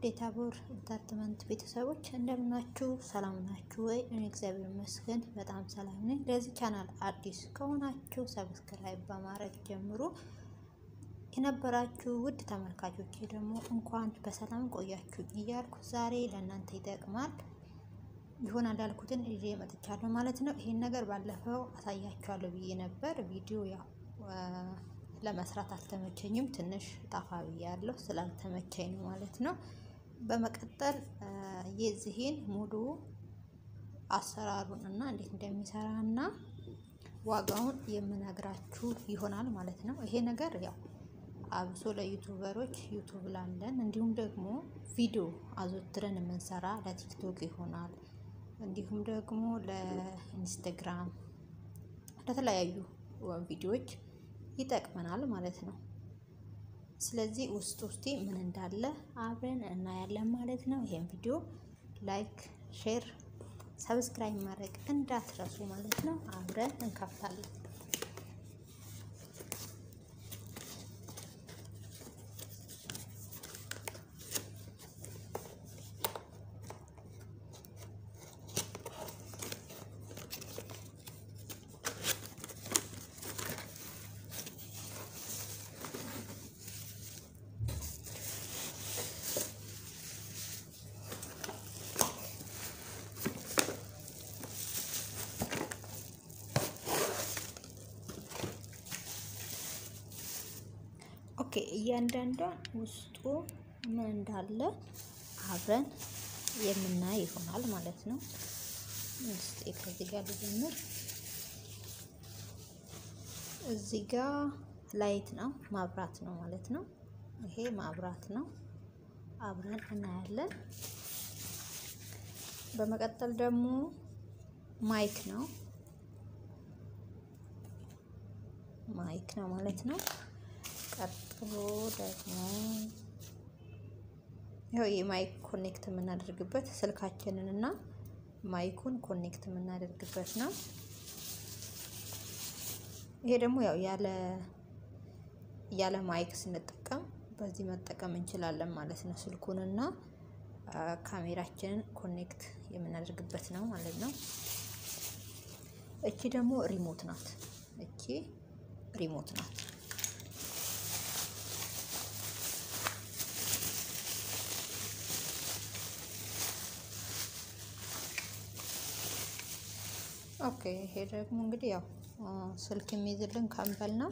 ውድ የታቦር ኢንተርቴይንመንት ቤተሰቦች እንደምናችሁ ሰላም ናችሁ ወይ? እኔ እግዚአብሔር ይመስገን በጣም ሰላም ነኝ። ለዚህ ቻናል አዲስ ከሆናችሁ ሰብስክራይብ በማድረግ ጀምሩ። የነበራችሁ ውድ ተመልካቾች ደግሞ እንኳን በሰላም ቆያችሁ እያልኩ ዛሬ ለእናንተ ይጠቅማል ይሆናል ያልኩትን ይዤ መጥቻለሁ ማለት ነው። ይሄን ነገር ባለፈው አሳያችኋለሁ ብዬ ነበር። ቪዲዮ ያው ለመስራት አልተመቸኝም፣ ትንሽ ጣፋ ብያለሁ ስላልተመቸኝ ነው ማለት ነው። በመቀጠል የዚህን ሙሉ አሰራሩን እና እንዴት እንደሚሰራ እና ዋጋውን የምነግራችሁ ይሆናል ማለት ነው። ይሄ ነገር ያው አብሶ ለዩቱበሮች ዩቱብ ላለን እንዲሁም ደግሞ ቪዲዮ አዘውትረን የምንሰራ ለቲክቶክ ይሆናል እንዲሁም ደግሞ ለኢንስታግራም ለተለያዩ ቪዲዮዎች ይጠቅመናል ማለት ነው። ስለዚህ ውስጥ ውስጤ ምን እንዳለ አብረን እናያለን ማለት ነው። ይሄን ቪዲዮ ላይክ፣ ሼር፣ ሰብስክራይብ ማድረግ እንዳትረሱ ማለት ነው። አብረን እንከፍታለን። ኦኬ እያንዳንዷን ውስጡ ምን እንዳለ አብረን የምናይ ይሆናል ማለት ነው። እስቲ ከዚህ ጋር ልጀምር። እዚህ ጋር ላይት ነው ማብራት ነው ማለት ነው። ይሄ ማብራት ነው፣ አብረን እናያለን። በመቀጠል ደግሞ ማይክ ነው ማይክ ነው ማለት ነው። ቀጥሎ ደግሞ ይኸው የማይክ ኮኔክት የምናደርግበት ስልካችንን እና ማይኩን ኮኔክት የምናደርግበት ነው። ይሄ ደግሞ ያው ያለ ያለ ማይክ ስንጠቀም በዚህ መጠቀም እንችላለን ማለት ነው። ስልኩንና ካሜራችንን ኮኔክት የምናደርግበት ነው ማለት ነው። እቺ ደግሞ ሪሞት ናት። እቺ ሪሞት ናት። ኦኬ ይሄ ደግሞ እንግዲህ ያው ስልክ የሚይዝልን ካምበል ነው።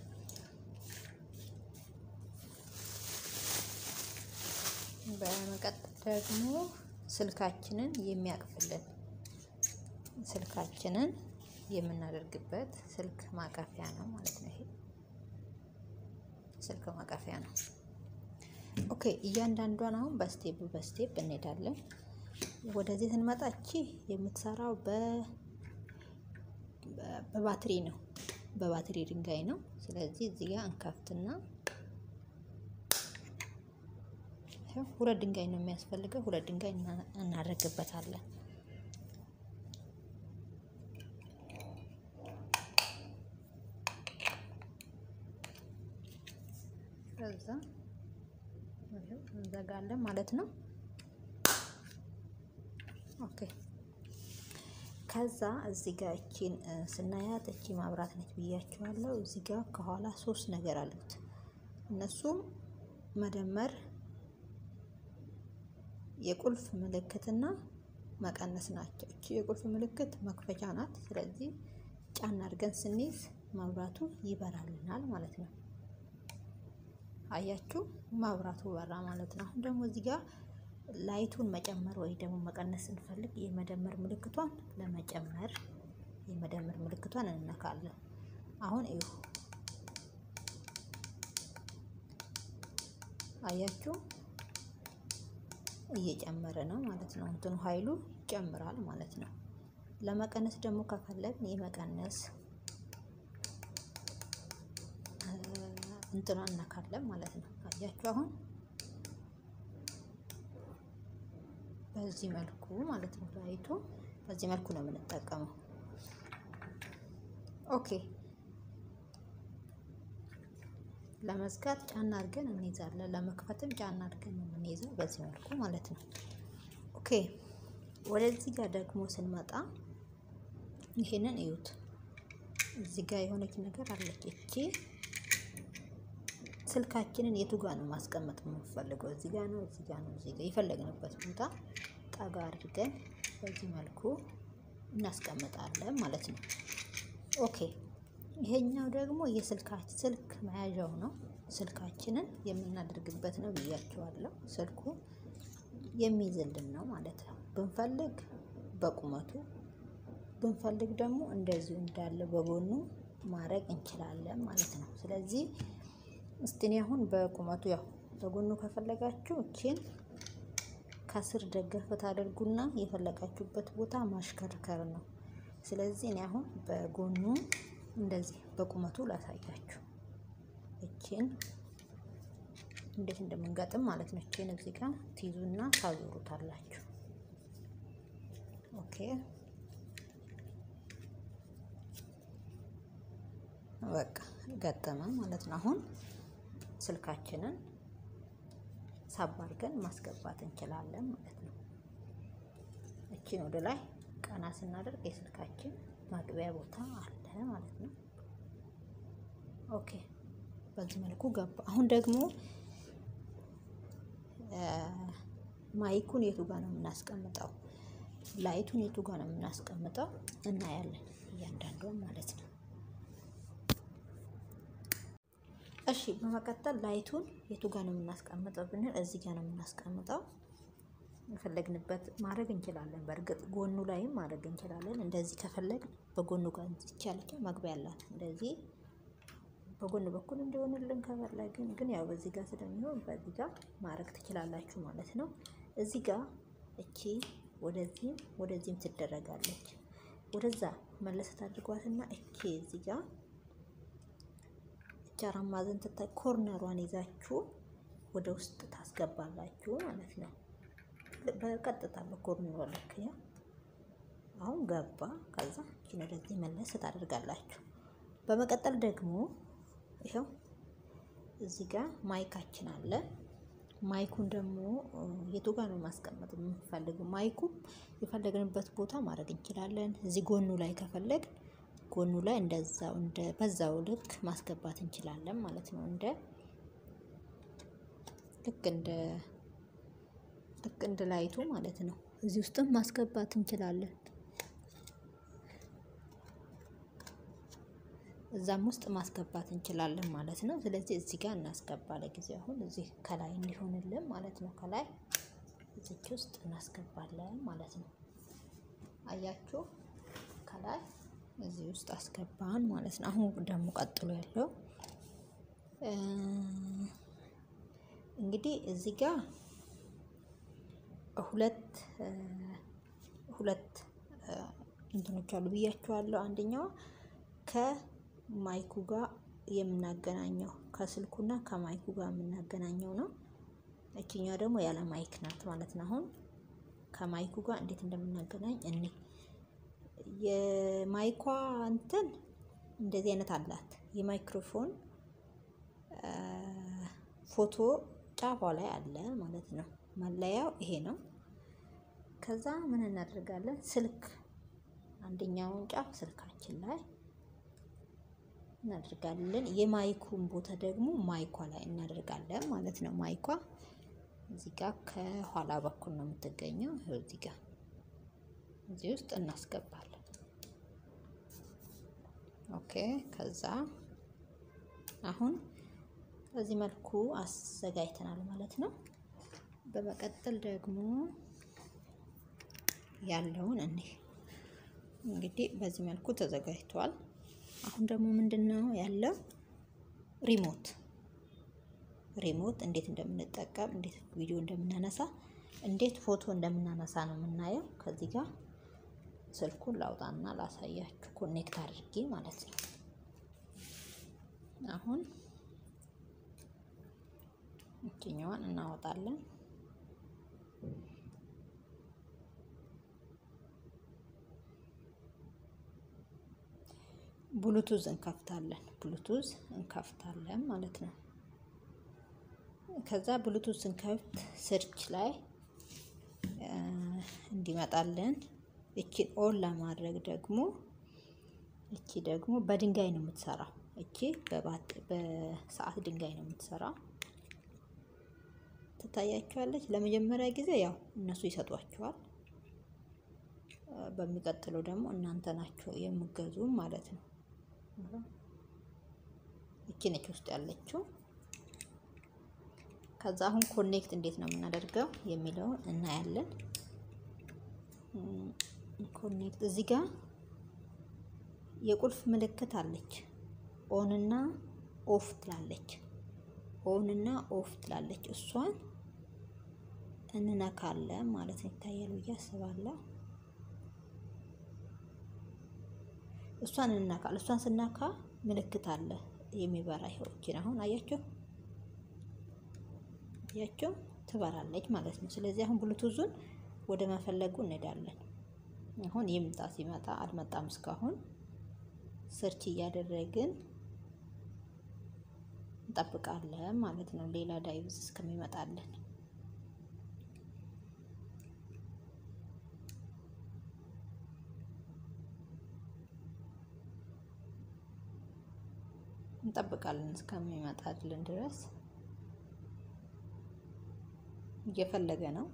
በመቀጠል ደግሞ ስልካችንን የሚያቅፍልን ስልካችንን የምናደርግበት ስልክ ማቀፊያ ነው ማለት ነው። ይሄ ስልክ ማቀፊያ ነው። ኦኬ እያንዳንዷን አሁን በስቴፕ በስቴፕ እንሄዳለን። ወደዚህ ስንመጣ እቺ የምትሰራው በ በባትሪ ነው። በባትሪ ድንጋይ ነው። ስለዚህ እዚህ ጋር እንከፍትና ሁለት ድንጋይ ነው የሚያስፈልገው። ሁለት ድንጋይ እናደርግበታለን። ከዛ እንዘጋለን ማለት ነው። ኦኬ ከዛ እዚህ ጋር እቺን ስናያት እቺ ማብራት ነች ብያቸዋለሁ። እዚህ ጋር ከኋላ ሶስት ነገር አሉት። እነሱም መደመር፣ የቁልፍ ምልክትና መቀነስ ናቸው። እቺ የቁልፍ ምልክት መክፈቻ ናት። ስለዚህ ጫና አድርገን ስንይዝ መብራቱ ይበራልናል ማለት ነው። አያችሁ፣ ማብራቱ በራ ማለት ነው። አሁን ደግሞ እዚህ ጋር ላይቱን መጨመር ወይ ደግሞ መቀነስ ስንፈልግ የመደመር ምልክቷን ለመጨመር የመደመር ምልክቷን እንነካለን። አሁን እዩ፣ አያችሁ እየጨመረ ነው ማለት ነው። እንትኑ ኃይሉ ይጨምራል ማለት ነው። ለመቀነስ ደግሞ ከፈለግን የመቀነስ እንትኗ እነካለን ማለት ነው። አያችሁ አሁን በዚህ መልኩ ማለት ነው። ላይቱ በዚህ መልኩ ነው የምንጠቀመው። ኦኬ ለመዝጋት ጫና አድርገን እንይዛለን። ለመክፈትም ጫና አድርገን ነው የምንይዘው በዚህ መልኩ ማለት ነው። ኦኬ ወደዚህ ጋር ደግሞ ስንመጣ ይሄንን እዩት። እዚህ ጋር የሆነች ነገር አለች። እቺ ስልካችንን የቱ ጋር ነው ማስቀመጥ የምንፈልገው? እዚህ ጋር ነው፣ እዚህ ጋር ነው፣ እዚህ ጋር የፈለግንበት ቦታ ጠጋ አድርገን በዚህ መልኩ እናስቀምጣለን ማለት ነው። ኦኬ ይሄኛው ደግሞ የስልካችን ስልክ መያዣው ነው። ስልካችንን የምናደርግበት ነው ብያቸዋለሁ። ስልኩ የሚይዝልን ነው ማለት ነው። ብንፈልግ በቁመቱ ብንፈልግ ደግሞ እንደዚሁ እንዳለ በጎኑ ማድረግ እንችላለን ማለት ነው። ስለዚህ እስቲ እኔ አሁን በቁመቱ ያው በጎኑ ከፈለጋችሁ እቺን ከስር ደገፍ ታደርጉና የፈለጋችሁበት ቦታ ማሽከርከር ነው። ስለዚህ እኔ አሁን በጎኑ እንደዚህ በቁመቱ ላሳያችሁ። እቺን እንዴት እንደምንገጥም ማለት ነው። እቺን እዚህ ጋር ትይዙና ታዞሩታላችሁ። ኦኬ በቃ ገጠመ ማለት ነው። አሁን ስልካችንን ሳብ አድርገን ማስገባት እንችላለን ማለት ነው። እቺን ወደ ላይ ቀና ስናደርግ የስልካችን ማግቢያ ቦታ አለ ማለት ነው። ኦኬ በዚህ መልኩ ገባ። አሁን ደግሞ ማይኩን የቱ ጋር ነው የምናስቀምጠው? ላይቱን የቱ ጋር ነው የምናስቀምጠው? እናያለን እያንዳንዷን ማለት ነው። እሺ በመቀጠል ላይቱን የቱ ጋር ነው የምናስቀምጠው ብንል እዚህ ጋር ነው የምናስቀምጠው። የፈለግንበት ማድረግ እንችላለን። በእርግጥ ጎኑ ላይም ማድረግ እንችላለን። እንደዚህ ከፈለግን በጎኑ ጋር ይቻለች መግቢያ ያላት እንደዚህ በጎን በኩል እንዲሆንልን ከፈለግን ግን ያው በዚህ ጋር ስለሚሆን በዚህ ጋር ማድረግ ትችላላችሁ ማለት ነው። እዚህ ጋር እቺ ወደዚህም ወደዚህም ትደረጋለች። ወደዛ መለሰት አድርጓትና እቺ እዚህ ጋር እቺ አራት ማዕዘን ትታይ ኮርነሯን ይዛችሁ ወደ ውስጥ ታስገባላችሁ ማለት ነው። በቀጥታ በኮርነሯ ልክ ያ አሁን ገባ። ከዛ እቺን ወደዚህ መለስ ታደርጋላችሁ። በመቀጠል ደግሞ ይኸው እዚህ ጋር ማይካችን አለ። ማይኩን ደግሞ የቱ ጋር ነው ማስቀመጥ የምንፈልገው? ማይኩ የፈለግንበት ቦታ ማድረግ እንችላለን። እዚህ ጎኑ ላይ ከፈለግ ጎኑ ላይ እንደዛው እንደ በዛው ልክ ማስገባት እንችላለን ማለት ነው። እንደ ልክ እንደ ልክ እንደ ላይቱ ማለት ነው። እዚህ ውስጥም ማስገባት እንችላለን። እዛም ውስጥ ማስገባት እንችላለን ማለት ነው። ስለዚህ እዚህ ጋር እናስገባ። ለጊዜው አሁን እዚህ ከላይ እንዲሆንልን ማለት ነው። ከላይ እዚች ውስጥ እናስገባለን ማለት ነው። አያችሁ፣ ከላይ እዚህ ውስጥ አስገባን ማለት ነው። አሁን ደግሞ ቀጥሎ ያለው እንግዲህ እዚህ ጋር ሁለት ሁለት እንትኖች አሉ ብያችኋለሁ። አንደኛዋ ከማይኩ ጋር የምናገናኘው ከስልኩና ከማይኩ ጋር የምናገናኘው ነው። እችኛዋ ደግሞ ያለ ማይክ ናት ማለት ነው። አሁን ከማይኩ ጋር እንዴት እንደምናገናኝ እኔ የማይኳ እንትን እንደዚህ አይነት አላት። የማይክሮፎን ፎቶ ጫፏ ላይ አለ ማለት ነው። መለያው ይሄ ነው። ከዛ ምን እናደርጋለን? ስልክ አንደኛውን ጫፍ ስልካችን ላይ እናደርጋለን። የማይኩን ቦታ ደግሞ ማይኳ ላይ እናደርጋለን ማለት ነው። ማይኳ እዚህ ጋር ከኋላ በኩል ነው የምትገኘው። ይኸው እዚህ ጋር እዚህ ውስጥ እናስገባለን። ኦኬ ከዛ አሁን በዚህ መልኩ አዘጋጅተናል ማለት ነው። በመቀጠል ደግሞ ያለውን እኔ እንግዲህ በዚህ መልኩ ተዘጋጅቷል። አሁን ደግሞ ምንድን ነው ያለው ሪሞት ሪሞት እንዴት እንደምንጠቀም እንዴት ቪዲዮ እንደምናነሳ እንዴት ፎቶ እንደምናነሳ ነው የምናየው። ከዚህ ጋር ስልኩን ላውጣና ላሳያችሁ ኮኔክት አድርጌ ማለት ነው። አሁን እችኛዋን እናወጣለን። ብሉቱዝ እንከፍታለን። ብሉቱዝ እንከፍታለን ማለት ነው። ከዛ ብሉቱዝ ስንከፍት ስርች ላይ እንዲመጣልን እቺን ኦን ለማድረግ ደግሞ እቺ ደግሞ በድንጋይ ነው የምትሰራው። እቺ በሰዓት ድንጋይ ነው የምትሰራው። ትታያቸዋለች። ለመጀመሪያ ጊዜ ያው እነሱ ይሰጧቸዋል። በሚቀጥለው ደግሞ እናንተ ናቸው የምገዙ ማለት ነው። እቺ ነች ውስጥ ያለችው። ከዛ አሁን ኮኔክት እንዴት ነው የምናደርገው የሚለውን እናያለን። ኮኔክት እዚህ ጋር የቁልፍ ምልክት አለች። ኦን እና ኦፍ ትላለች። ኦን እና ኦፍ ትላለች። እሷን እንነካለን ማለት ነው። ይታያል ብዬ አስባለሁ። እሷን እንነካለን። እሷን ስናካ ምልክት አለ የሚበራ ይኸውችን አሁን አያችሁ አያችሁ ትበራለች ማለት ነው። ስለዚህ አሁን ብሉቱዙን ወደ መፈለጉ እንሄዳለን። አሁን ይምጣ። ሲመጣ አልመጣም እስካሁን ሰርች እያደረግን እንጠብቃለን ማለት ነው። ሌላ ዳይቭዝ እስከሚመጣለን እንጠብቃለን እስከሚመጣልን ድረስ እየፈለገ ነው።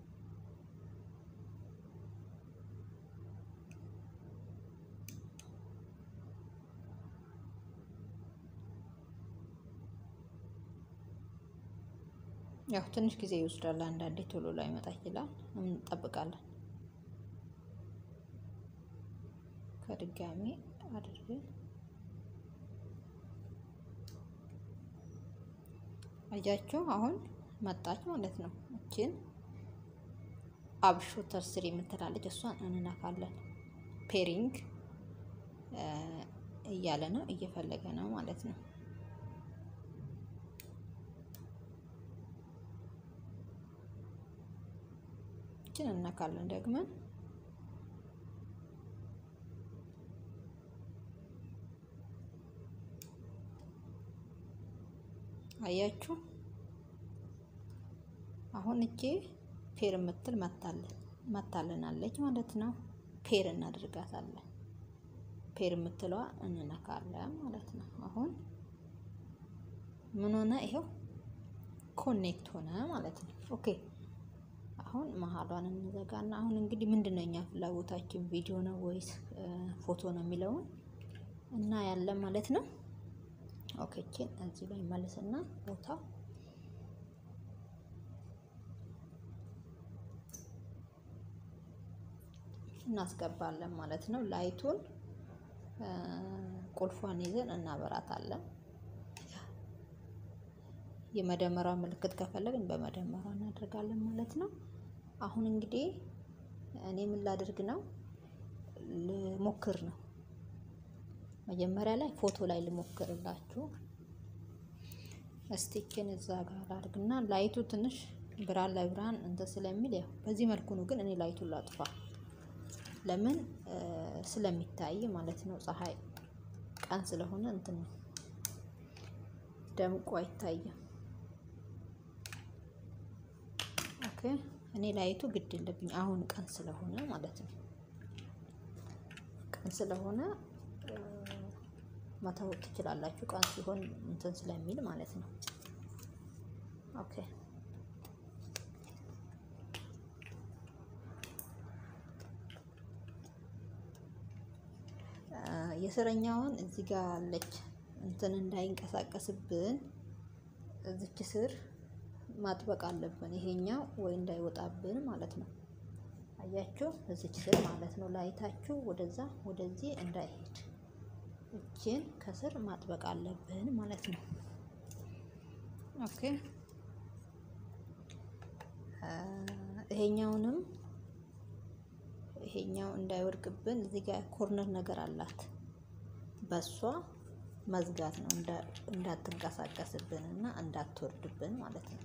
ያው ትንሽ ጊዜ ይወስዳል። አንዳንዴ ቶሎ ላይ መጣ ይችላል። እንጠብቃለን። ከድጋሚ አድርገን አያችሁ አሁን መጣች ማለት ነው። እችን አብሾተር ስር የምትላለች እሷን እንነካለን። ፔሪንግ እያለ ነው እየፈለገ ነው ማለት ነው። እችን እንነካለን ደግመን አያችሁ አሁን እጄ ፔር የምትል መታልናለች ማለት ነው። ፔር እናድርጋታለን። ፔር የምትለዋ እንነካለን ማለት ነው። አሁን ምን ሆነ? ይኸው ኮኔክት ሆነ ማለት ነው። ኦኬ አሁን መሀሏን እንዘጋና አሁን እንግዲህ ምንድን ነው እኛ ፍላጎታችን ቪዲዮ ነው ወይስ ፎቶ ነው የሚለውን እና ያለን ማለት ነው። ኦኬ ችን እዚህ ላይ መልስና ቦታው እናስገባለን ማለት ነው። ላይቱን ቁልፏን ይዘን እናበራታለን። የመደመሪያ ምልክት ከፈለግን በመደመሪያ እናደርጋለን ማለት ነው። አሁን እንግዲህ እኔ ምን ላድርግ ነው ልሞክር ነው። መጀመሪያ ላይ ፎቶ ላይ ልሞክርላችሁ። እስቲችን እዛ ጋር አድርግና ላይቱ ትንሽ ብርሃን ላይ ብርሃን እንትን ስለሚል ያው በዚህ መልኩ ነው። ግን እኔ ላይቱን ላጥፋ ለምን ስለሚታይ ማለት ነው። ፀሐይ ቀን ስለሆነ እንትን ደምቆ አይታይም። ኦኬ እኔ ላይቱ ግድ የለብኝ አሁን ቀን ስለሆነ ማለት ነው። ቀን ስለሆነ መተው ትችላላችሁ። ቀን ሲሆን እንትን ስለሚል ማለት ነው። ኦኬ የስረኛውን እዚህ ጋር አለች እንትን እንዳይንቀሳቀስብን እዚች ስር ማጥበቅ አለብን። ይሄኛው ወይ እንዳይወጣብን ማለት ነው። አያችሁ፣ እዚች ስር ማለት ነው። ላይታችሁ ወደዛ ወደዚህ እንዳይሄድ እችን ከስር ማጥበቅ አለብን ማለት ነው። ኦኬ ይሄኛውንም ይሄኛው እንዳይወድቅብን እዚህ ጋር ኮርነር ነገር አላት። በሷ መዝጋት ነው እንዳትንቀሳቀስብን እና እንዳትወርድብን ማለት ነው።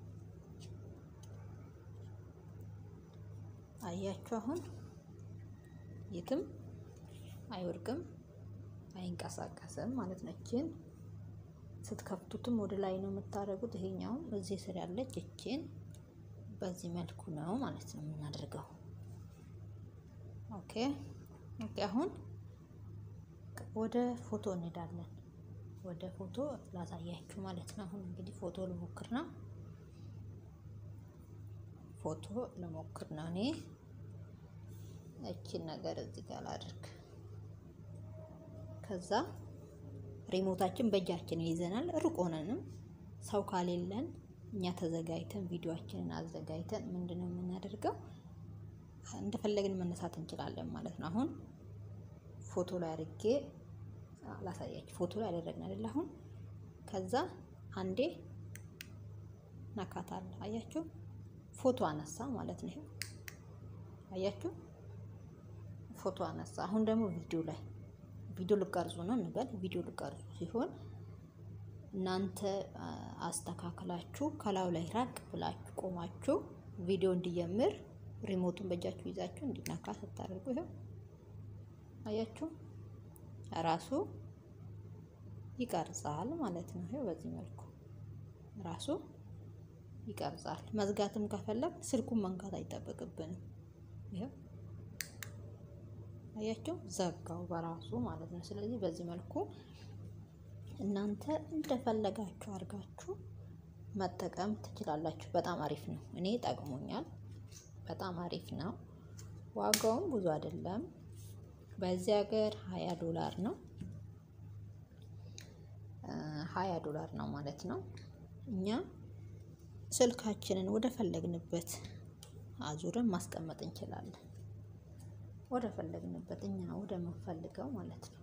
አያችሁ አሁን የትም አይወድቅም አይንቀሳቀስም ማለት ነው። እችን ስትከፍቱትም ወደ ላይ ነው የምታደርጉት። ይሄኛውም እዚህ ስር ያለች እችን በዚህ መልኩ ነው ማለት ነው የምናደርገው። ኦኬ ኦኬ። አሁን ወደ ፎቶ እንሄዳለን። ወደ ፎቶ ላሳያችሁ ማለት ነው። አሁን እንግዲህ ፎቶ ልሞክር ነው። ፎቶ ልሞክር ነው እኔ እቺን ነገር እዚህ ጋር ላድርግ። ከዛ ሪሞታችን በእጃችን ይዘናል። ሩቅ ሆነንም ሰው ካሌለን እኛ ተዘጋጅተን ቪዲዮአችንን አዘጋጅተን ምንድነው የምናደርገው እንደፈለግን መነሳት እንችላለን ማለት ነው። አሁን ፎቶ ላይ አድርጌ ላሳያችሁ። ፎቶ ላይ አደረግን አይደል? አሁን ከዛ አንዴ ነካታል። አያችሁ? ፎቶ አነሳ ማለት ነው። አያችሁ? ፎቶ አነሳ። አሁን ደግሞ ቪዲዮ ላይ ቪዲዮ ልቀርጹ ነው እንበል። ቪዲዮ ልቀርጹ ሲሆን እናንተ አስተካክላችሁ ከላዩ ላይ ራቅ ብላችሁ ቆማችሁ ቪዲዮ እንዲጀምር ሪሞቱን በእጃችሁ ይዛችሁ እንዲነካ ስታደርጉ ይኸው አያችሁ ራሱ ይቀርጻል ማለት ነው። ይኸው በዚህ መልኩ ራሱ ይቀርጻል። መዝጋትም ከፈለግ ስልኩን መንካት አይጠበቅብንም። ይኸው አያችሁ ዘጋው በራሱ ማለት ነው። ስለዚህ በዚህ መልኩ እናንተ እንደፈለጋችሁ አድርጋችሁ መጠቀም ትችላላችሁ። በጣም አሪፍ ነው። እኔ ጠቅሞኛል። በጣም አሪፍ ነው። ዋጋውም ብዙ አይደለም። በዚህ ሀገር ሀያ ዶላር ነው። ሀያ ዶላር ነው ማለት ነው። እኛ ስልካችንን ወደ ፈለግንበት አዙረን ማስቀመጥ እንችላለን። ወደ ፈለግንበት እኛ ወደ ምንፈልገው ማለት ነው።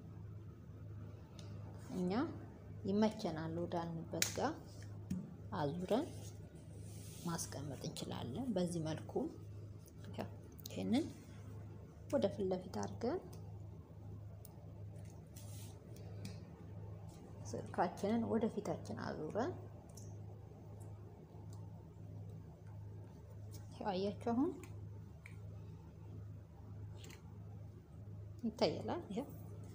እኛ ይመቸናል ወዳልንበት ጋር አዙረን ማስቀመጥ እንችላለን። በዚህ መልኩ ይህንን ወደ ፊት ለፊት አድርገን ስልካችንን ወደ ፊታችን አዙረን አያችሁ፣ አሁን ይታያል። ይሄው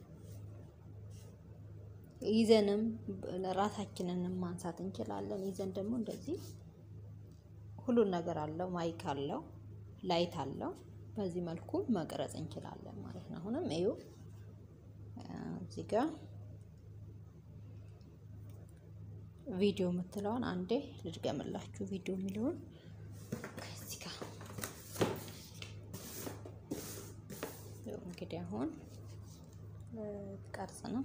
ይዘንም ራሳችንንም ማንሳት እንችላለን። ይዘን ደግሞ እንደዚህ ሁሉን ነገር አለው። ማይክ አለው፣ ላይት አለው። በዚህ መልኩ መቅረጽ እንችላለን ማለት ነው። አሁንም እዩ እዚህ ጋር ቪዲዮ የምትለውን አንዴ ልድገምላችሁ። ቪዲዮ የሚለውን ከዚህ ጋር እንግዲህ አሁን ቀርጽ ነው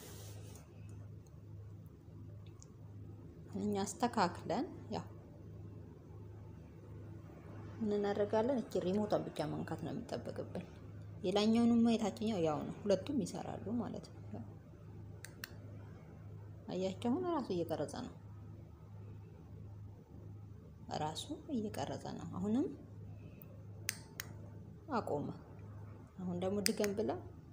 እኛ አስተካክለን ያው ምን እናደርጋለን? እቺ ሪሞቷን ብቻ መንካት ነው የሚጠበቅብን። የላኛውንም የታችኛው ያው ነው፣ ሁለቱም ይሰራሉ ማለት ነው። አያቸው አሁን ራሱ እየቀረጸ ነው፣ ራሱ እየቀረጸ ነው። አሁንም አቆመ። አሁን ደግሞ ድገም ብላ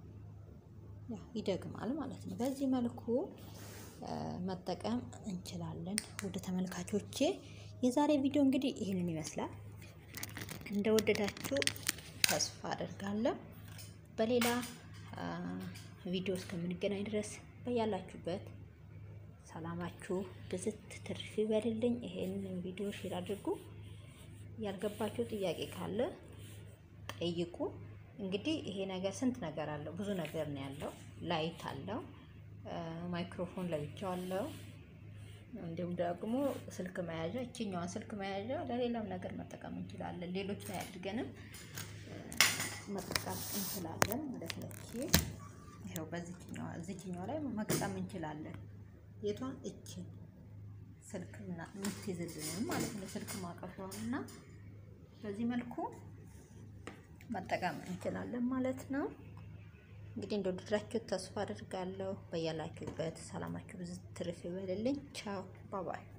ይደግማል ማለት ነው። በዚህ መልኩ መጠቀም እንችላለን። ወደ ተመልካቾቼ የዛሬ ቪዲዮ እንግዲህ ይህንን ይመስላል። እንደወደዳችሁ ተስፋ አደርጋለሁ። በሌላ ቪዲዮ እስከምንገናኝ ድረስ በያላችሁበት ሰላማችሁ ብዝት ትርፍ ይበልልኝ። ይሄንን ቪዲዮ ሼር አድርጉ። ያልገባችሁ ጥያቄ ካለ ጠይቁ። እንግዲህ ይሄ ነገር ስንት ነገር አለው፣ ብዙ ነገር ነው ያለው። ላይት አለው፣ ማይክሮፎን ለብቻው አለው። እንዲሁም ደግሞ ስልክ መያዣ እችኛዋን ስልክ መያዣ ለሌላም ነገር መጠቀም እንችላለን። ሌሎች ላይ አድርገንም መጠቀም እንችላለን ማለት ነው። ይኸው በዚህኛዋ እዚህኛዋ ላይ መግጠም እንችላለን። የቷን እችን ስልክ የምትይዝልንም ማለት ነው። ስልክ ማቀሻውን እና በዚህ መልኩ መጠቀም እንችላለን ማለት ነው። እንግዲህ እንደወደዳችሁ ተስፋ አድርጋለሁ። በያላችሁበት ሰላማችሁ ብዙ ትርፍ ይበልልኝ። ቻው ባባይ